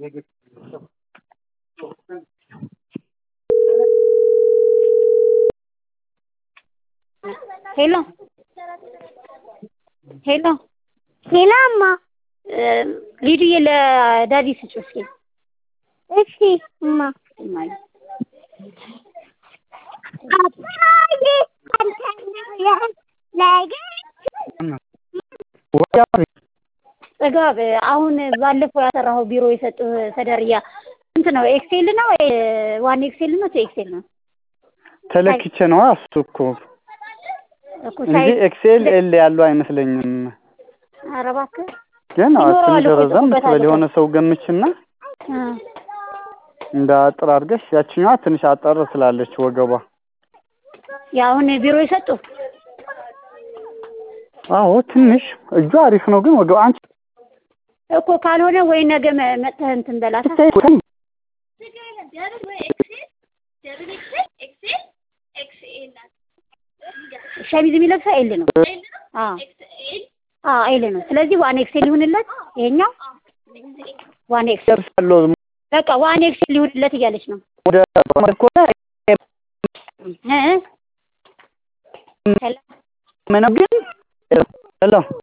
ሄሎ ሄሎ ሄሎ እማ ሊዱዬ ለዳዲ ስጪው እስኪ እሺ እማ እማዬ አባዬ አንተ ጥጋብ አሁን ባለፈው ያሰራኸው ቢሮ የሰጡህ ሰደርያ ስንት ነው? ኤክሴል ነው ዋን ኤክሴል ነው ኤክሴል ነው? ተለክቼ ነዋ እሱ እኮ እኮ እንጂ ሳይዝ ኤክሴል ኤል ያለው አይመስለኝም። ኧረ እባክህ ግን አዎ ይኖረዋል ትንሽ እኮ ረዘም ጽፎበት ትበል አለ። የሆነ ሰው ገምችና እ እንደ አጥር አድርገሽ ያችኛዋ ትንሽ አጠር ስላለች ወገቧ። የአሁን ቢሮ የሰጡ አዎ ትንሽ እጇ አሪፍ ነው፣ ግን ወገቧ አንቺ እኮ ካልሆነ ወይ ነገ መ- መጥተህ እንትን በላታ። ስታይ እኮ ሸሚዝ የሚለብሰው ኤል ነው። አዎ አዎ ኤል ነው። ስለዚህ ዋን ኤክሴል ይሁንለት ይሄኛው ዋን ኤክሴል ደርሳለሁ በቃ ዋን ኤክሴል ይሁንለት እያለች ነው ወደ ኮነ እ እ ሄሎ ምንም ግን ሄሎ